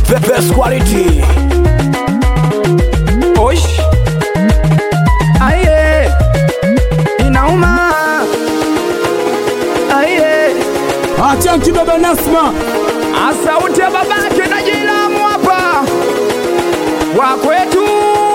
the best quality. Osh. Aye. Inauma. Aye. Achanki baba Nasma, Asauti ya babake na jilamu hapa. Wa kwetu.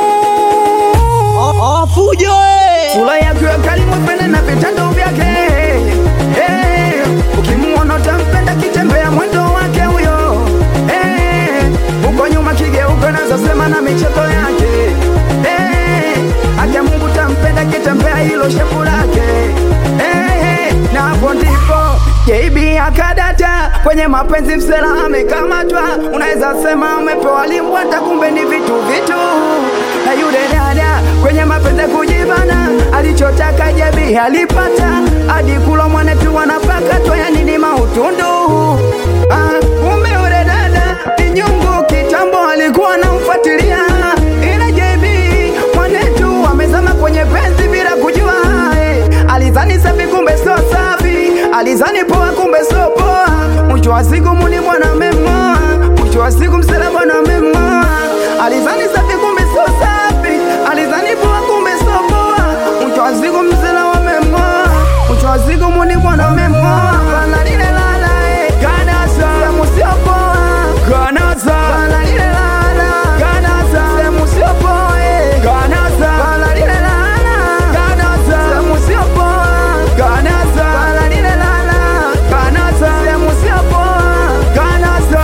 Fujo eh! Sura yake ya karimu pende na vitendo vyake. Eh, ukimuona utampenda kitembea mwendo wake huyo. Eh, uko nyuma kigeuka nazo sema na michezo yake. Eh, acha Mungu tampenda kitembea hilo shepu lake. Eh, na hapo ndipo JB akadata kwenye mapenzi msela amekamatwa, unaweza sema amepewa limbwata, kumbe ni vitu vitu. Na yule dada kwenye mapenzi kujibana, alichotaka JB alipata, hadi kula mwanetu wanapaka toya nini mautundu. Ah, kumbe yule dada ni nyungu, kitambo alikuwa anamfuatilia, ila JB mwanetu amezama kwenye penzi bila kujua eh. Alizani safi kumbe sio safi, alizani poa kumbe sio poa. Mwisho wa siku muni bwana amemng'oa, mwisho wa siku msela bwana amemng'oa. Alizani safi kumbe sio safi, alizani poa kumbe sio poa. Mwisho wa siku msela wamemng'oa, mwisho wa siku muni bwana amemng'oa. Bana lile lala eh, kanasa sehemu sio poa, kanasa bana lile lala, kanasa sehemu sio poa eh, kanasa bana lile lala, kanasa sehemu sio poa, kanasa bana lile lala, kanasa sehemu sio poa, kanasa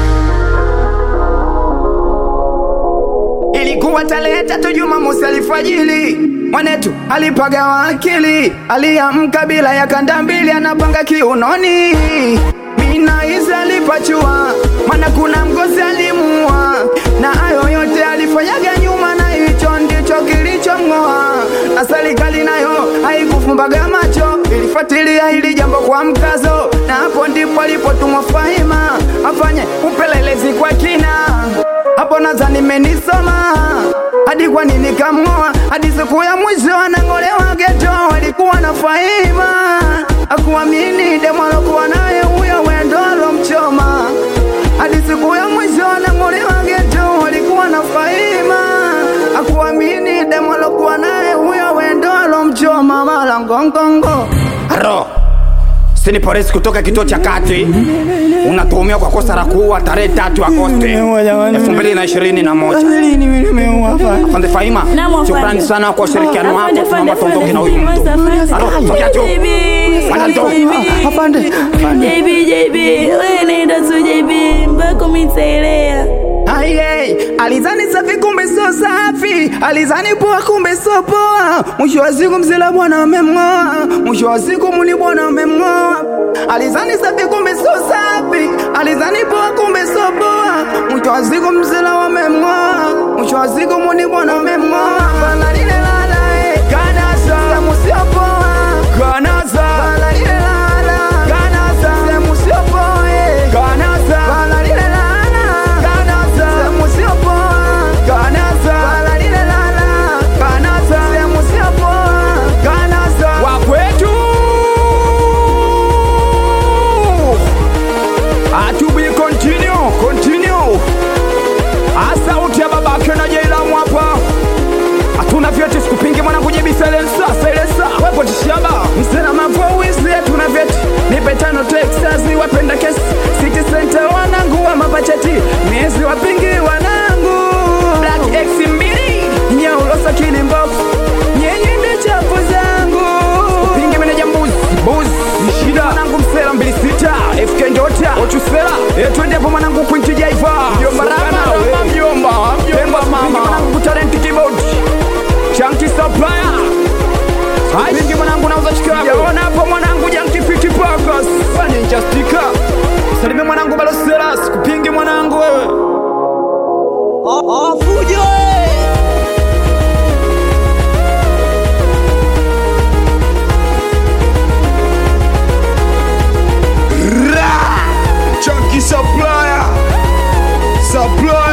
Ilikuwa tarehe tatu Jumamosi alfajiri, mwanetu alipagawa akili, aliamka bila ya kanda mbili, anapanga kiunoni. Mina hizi alipachua, maana kuna mgozi alimuua, na hayo yote alifanyaga nyuma, na hicho ndicho kilichomng'oa. Na serikali nayo haikufumbaga macho, ilifuatilia hili jambo kwa mkazo, na hapo ndipo alipotumwa Fahima afanye upelelezi kwa kina hapo nadhani menisoma hadi kwa nini kamng'oa hadi siku ya mwisho anang'olewa geto alikuwa na Fahima akuamini demo alokuwa naye huyo wendo alomchoma hadi siku ya mwisho anang'olewa geto alikuwa na Fahima akuamini demo alokuwa naye huyo wendo alomchoma mala ngongongo aro Sini polisi kutoka kituo cha kati unatuhumiwa kwa kosa la kuua tarehe tatu Agosti elfu mbili na ishirini na moja. Afande Fahima, Naam, afande. shukrani sana kwa ushirikiano wako. Afande, Tunaomba afande, tuondoke na huyu afande, mtu. afande. Alo, tokea juu. JB, Bwana njoo. JB. Afande, afande. JB, JB, wewe naenda tu JB, mpaka umenisailea. Aye, alizani safi kumbe sio safi, alizani poa kumbe sio poa. Mwisho wa siku mzela bwana amemng'oa, mwisho wa siku muli bwana amemng'oa. Alizani safi kumbe sio safi, alizani poa kumbe sio poa. Mwisho wa siku mzela wamemng'oa, mwisho wa siku muli bwana amemng'oa. Bana lile lala eh, kanasa, sehemu sio poa, kanasa. Bana lile lala, kanasa, sehemu sio poa eh, kanasa. Bana lile lala, kanasa, sehemu sio poa, kanasa. Bana lile lala, kanasa, sehemu sio poa, kanasa. Wa kwetu atubi continue continue asauti ya babake na jailamu hapa hatuna vyeti sikupingi mwanangu jibi selensa selensa wepo tishaba msena mavowisi tuna vyeti nipe tano texas wapenda kesi city center wanangu wa mapacheti miezi wapingi wanangu black x mbili nyaulosa kilimbofu nyenye ndo chafu zangu pingi meneja mbuzi mbuzi ni shida mwanangu msela mbili sita fk njota ochusela etwende hapo mwanangu kwinti jaiva mjomba rama mjomba mjomba mama mwanangu kutalenti keyboard Chanki supplier Wingi mwanangu nauza chikako Yaona hapo mwanangu janki fiti pakas Fani justika Salime mwanangu baloseras Kupingi mwanangu wewe Fujo eh! Chunky supplier, supplier.